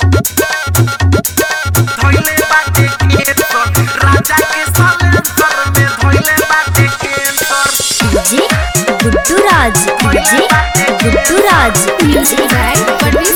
धइले बाटे केसर राजा के सलेंसर में धइले बाटे केसर DJ Guddu Raj DJ Guddu Raj music by Parveen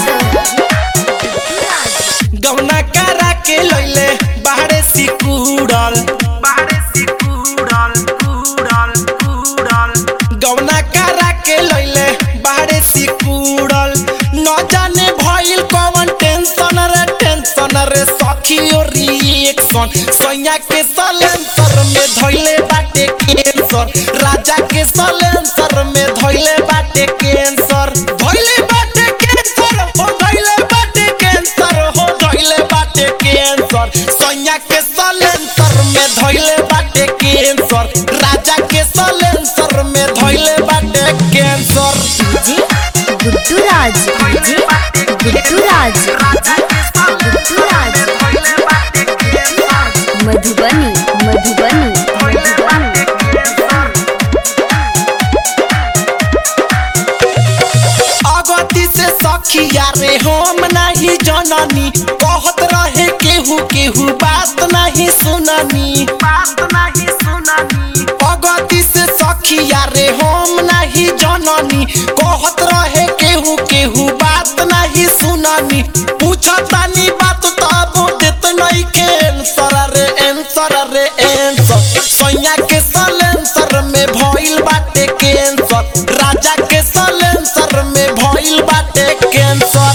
गौना करा के लैले बाहरे सिकुड़ल बाहरे से कूड़ल कूड़ल कूड़ल गौना करा के लैले बाहरे सिकुड़ल न जाने भइल कौन टेंशन रे टेंशन रे सखी और रिएक्शन सैया के सलेंसर में धइले बाटे कैंसर राजा के सलेंसर में धइले बाटे कैंसर धइले बाटे कैंसर हो धइले बाटे कैंसर हो धइले बाटे कैंसर सैया के सलेंसर में धइले बाटे कैंसर राजा के सलेंसर में धइले बाटे cancer DJ Guddu Raj DJ Guddu Raj राजा के गुड्डू राज धइले बाटे केसर मधुबनी मधुबनी धइले बाटे केसर अगति से सखिया रे हम नहीं जननी कहत रहे केहू केहू बात नहीं सुननी बात नहीं सुननी अगति से सखिया रे हम नहीं जननी कहत रहे केहू केहू बात नहीं सुननी पूछतानी बात तब देत नहीं के आंसर रे आंसर रे आंसर सैया के सलेंसर में भइल बाटे कैंसर राजा के सलेंसर में भइल बाटे कैंसर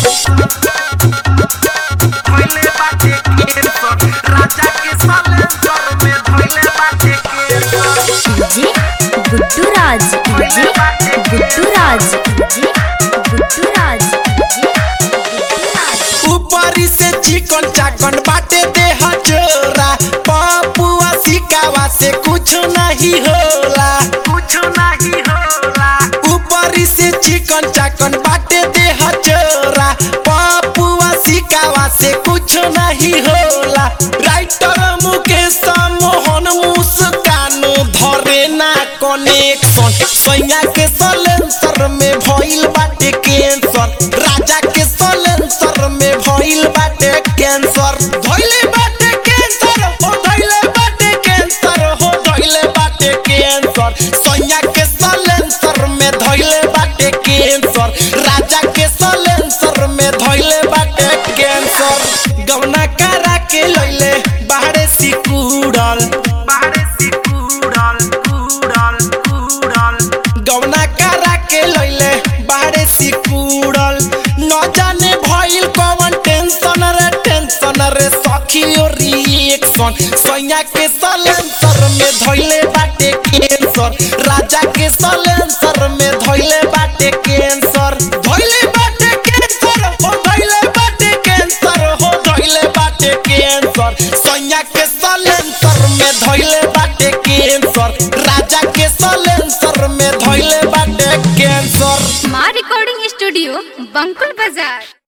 धइले बाटे केसर राजा के सलेंसर में धइले बाटे केसर DJ Guddu Raj DJ Guddu Raj DJ Guddu Raj DJ Guddu Raj ऊपरी से चिकन चाकन बाटे देह चोरा पपुआ सिकावा से कुछ नहीं होला कुछ नहीं होला ऊपरी से चिकन चाकन बाटे देह चोरा पपुआ सिकावा से कुछ नहीं होला राइटर मुकेश मोहन मुस्कान धरे ना कनेक्शन सैया के सलेंसर में भइल बाटे कैंसर राजा के सलेंसर में भइल बाटे कैंसर धइले बाटे कैंसर हो धइले बाटे कैंसर हो धइले बाटे कैंसर सैया के सलेंसर में धइले बाटे कैंसर राजा के सलेंसर में धइले बाटे कैंसर गौना करा के लैले बाहरे सिकुड़ल बाहरे से कूड़ल कूड़ल कूड़ल गौना करा के लैले बाहरे सिकुड़ल न जाने भइल कौन टेंशन रे टेंशन रे सखी और रिएक्शन सैया के सलेंसर में धइले बाटे कैंसर राजा के सलेंसर में धइले बाटे कैंसर धइले बाटे कैंसर हो धइले बाटे कैंसर हो धइले बाटे कैंसर सैया के सलेंसर में धइले बाटे कैंसर राजा के सलेंसर में धइले बाटे कैंसर माँ रिकॉर्डिंग स्टूडियो बंकुल बाजार